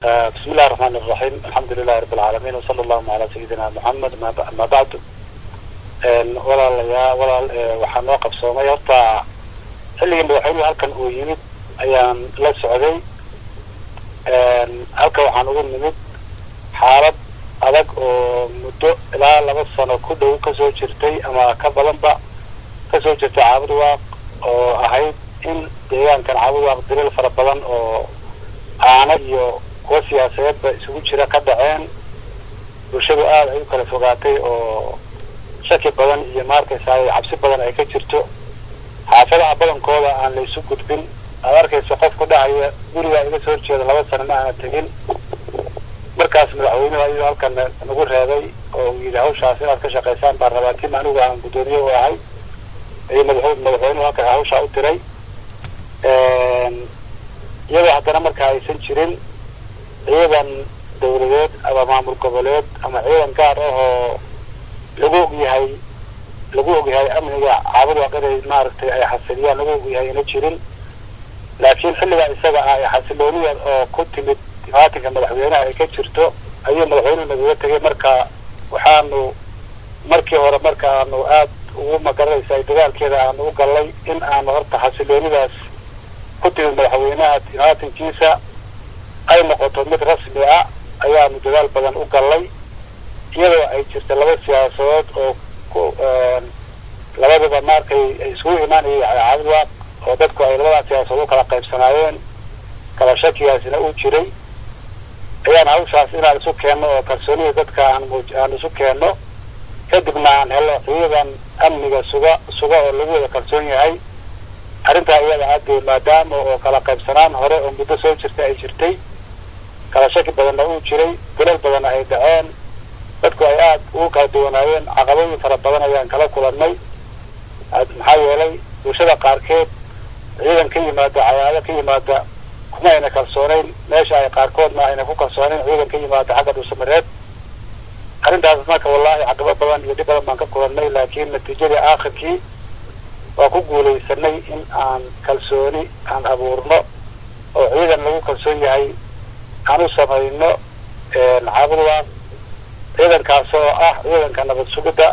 bismi illahi raxmaan iraxiim alxamdu lilahi rabi alcaalamiin wasala allahuma calaa sayidina moxamed ama bacdu walaalayaa walaal waxaa noo qabsoomay horta xilligii madaxweynuhu halkan uu yimid ayaan la socday halkan waxaan ugu nimid xaalad adag oo muddo ilaa laba sano ku dhow kasoo jirtay ama ka badanba kasoo jirtay caabud waaq oo ahayd in deegaankan caabud waaq daliil fara badan oo aana iyo kuwa siyaasadeedba isugu jira ka dhaceen bulshadu aada ay u kala fogaatay oo shaki badan iyo maarkaysaa cabsi badan ay ka jirto xaafadaha badankooda aan la isu gudbin aad arkaysa qofku dhahaya gurigaa iga soo horjeeda laba sano ma aana tegin markaas madaxweynuhu ayuu halkan nagu reebay oo uu yidhi hawshaas inaad ka shaqaysaan baan rabaa tim anigu aan guddoomiye u ahay ayuu madaxweynuhu halkan hawshaa u diray iyadoo haddana markaa aysan jirin ciidan dawladeed ama maamul goboleed ama ciidan gaar ah oo lagu ogyahay lagu ogyahay amniga caabud waaq inay maaragtay ay xasiliyaan lagu ogyahay ina jirin laakiin xilligaa isaga ah ee xasilooniya oo ku timid dimaatinka madaxweynaha ay ka jirto ayuu madaxweynuhu nagaga tegay marka waxaanu markii hore markaanu aad ugu magaranaysa dadaalkeeda aanu u gallay in aanu horta xasiloonidaas ku timid madaxweynaha dimaatinkiisa ay noqoto mid rasmi ah ayaanu dadaal badan u gallay iyadoo ay jirta laba siyaasadood oo ku labadaba markay iskugu imaanayay caabud waaq oo dadku ay labadaa siyaasadood u kala qaybsanaayeen kala shakigaasina uu jiray ayaan hawshaas inaan isu keenno oo kalsoonida dadka aan muuj aan isu keenno kadibna aan helno ciidan amniga suga suga oo lagu wada kalsoon yahay arrintaa iyada aadee maadaama oo kala qaybsanaan hore oo muddo soo jirta ay jirtay kala shaki badanna uu jiray dilal badanna ay dhaceen dadku ay aada ugu kala duwanaayeen caqabooyin fara badan ayaan kala kulannay maxaa yeelay bulshada qaarkeed ciidan ka yimaada cayaado ka yimaada kuma ayna kalsoonayn meesha ay qaarkoodna ayna ku kalsoonayn ciidan ka yimaada xagga dhuusamareed arrintaas marka wallahi caqabo badan iyo dhib badan baan ka kulannay laakiin natiijadii aakhirkii waa ku guulaysanay in aan kalsooni aan abuurno oo ciidan lagu kalsoon yahay aan u samayno caabud waaq ciidankaas oo ah ciidanka nabad sugidda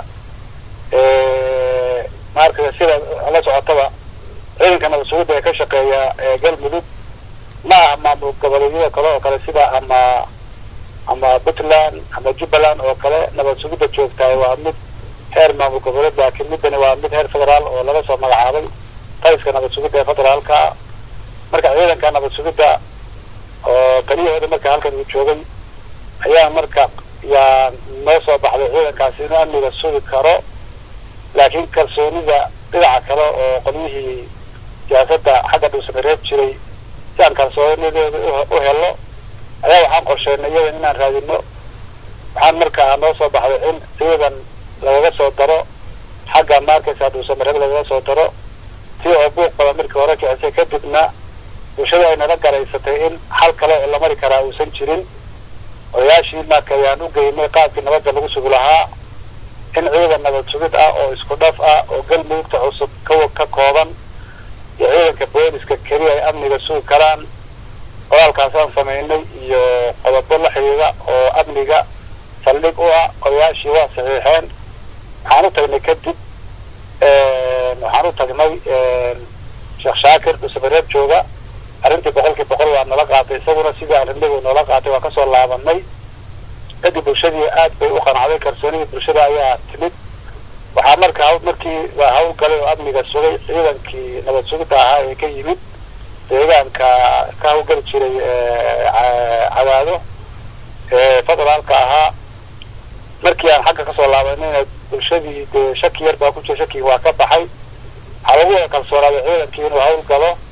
maarkaya sida la socotaba ciidanka nabad sugidda ee ka shaqeeya galmudug ma aha maamul goboleedyada kale oo kale sida ama ama puntland ama jubbaland oo kale nabad sugidda joogtahay waa mid heer maamul goboleed laakiin middani waa mid heer federaal oo laga soo magacaabay taliska nabad sugidda ee federaalka marka ciidanka nabad sugidda oo taliyahooda marka halkan uu joogay ayaa marka yaa noo soo baxday ciidankaasi inuu amniga sugi karo laakiin kalsoonida dhinaca kale oo qolyihii siyaasadda xagga dhuusamareed jiray si aan kalsoonideeda u helno ayaa waxaan qorsheynay iyadan inaan raadino waxaan markaa noo soo baxday in ciidan lagaga soo daro xagga maarkaysa dhuusamareed lagaga soo daro si oo buuq badan markii hore kicisay kadibna bulshada ay nala garaysatay in xal kale oo la mari karaa uusan jirin odayaashii marka ayaan u geynay qaabkii nabadda lagu sugi lahaa in ciidan nabad sugid ah oo isku dhaf ah oo galmudugta cusub ka ka kooban iyo ciidanka booliska keliya ay amniga sugi karaan qoraalkaasaan samaynay iyo qodobo la xidhiida oo amniga saldhig u ah odayaashii waa saxiixeen waxaan u tagnay kadib waxaan u tagnay sheekh shaakir dhusabareed jooga arrintii boqolkii boqol waa nala qaatay isaguna sidii arrinnigu noola qaatay waa kasoo laabanay kadib bulshadii aad bay u qanacday kalsoonidii bulshada ayaa timid waxaa marka haw markii waa hawl galay oo amniga sugay ciidankii nabad sugidda ahaa ee ka yimid deegaanka ka hawlgali jiray cadaado ee federaalka ahaa markii aan xagga kasoo laabanayna bulshadii dee shaki yar baa ku jira shakigi waa ka baxay waxaa lagu wada kalsoonaaday ciidankii inuu hawl galo